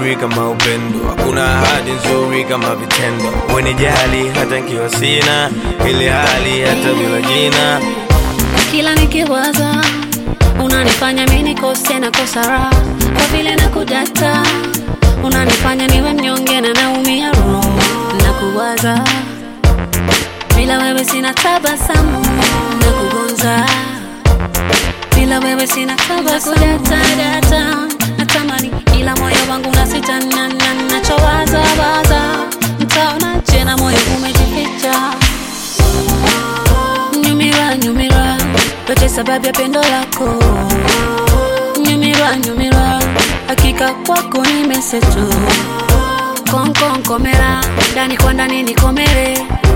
nzuri kama upendo, hakuna ahadi nzuri kama vitendo. Wenijali hata nkiwa sina ile hali, hata bila jina. kila nikiwaza unanifanya mi nikose na kosa raha kwa vile na kudata unanifanya niwe mnyonge na naumia roho na kuwaza bila wewe sina tabasamu na kugonza bila wewe sina tabasamu data natamani ila moyo wangu nasita na- na- nachowaza waza mtaonaje na moyo umejificha nyumira nyumira yote sababu ya pendo lako nyumira nyumira hakika kwako nimesetu konkonkomera ndani kwa ndani nikomere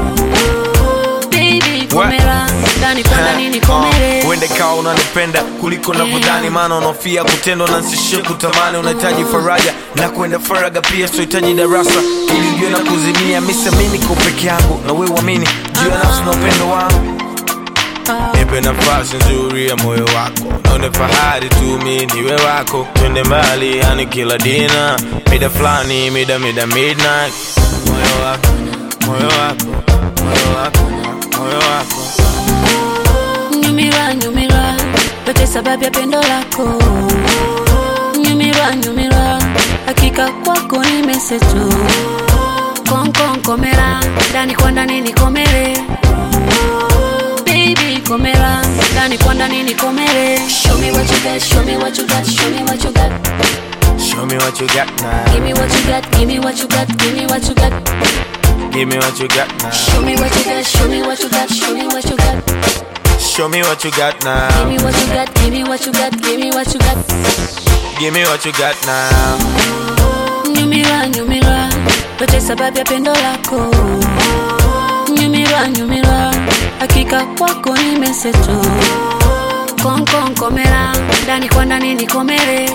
Baby, komera ndani kwa ndani nikomere Uende kawa unanipenda kuliko navyodhani, maana unaofia kutendwa na nsishie kutamani. Unahitaji faraja na kwenda faraga pia, sohitaji darasa ili ujue na kuzimia. Mimi niko peke yangu na wewe uamini juu ya nafsi na upendo wangu. Nipe nafasi nzuri ya moyo wako, naone fahari tu mi niwe wako. Twende mbali, yani kila dina, mida fulani, mida mida midnight. Moyo wako, moyo wako, moyo wako, moyo wako. nyumira nyumira yote sababu ya pendo lako nyumira nyumira hakika kwako nimesetu konkonkomera ndani kwa ndani nikomere Baby, komera ndani kwa ndani nikomere show me what you got show me what you got show me what you got Show me what you got now. give me what you got give me what you got give me what you got Give me what you got now. show me what you got show me what you got show me what you got Show me what you got give now. me what you got give me what you got give me what you got Give me what you got now. nyumira nyumira yote sababu ya pendo lako nyumira nyumira hakika kwako nimesetu konkonkomera ndani kwa ndani nikomere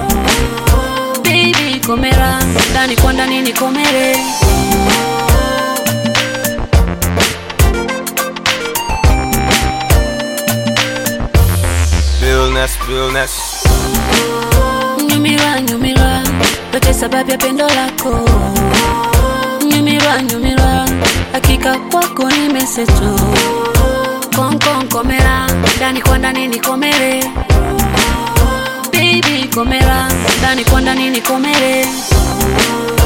Baby, komera ndani kwa ndani nikomere Realness, realness. nyumira nyumira yote sababu ya pendo lako nyumira nyumira hakika kwako nimesetu konkonkomera ndani kwa ndani nikomere Baby, komera ndani kwa ndani nikomere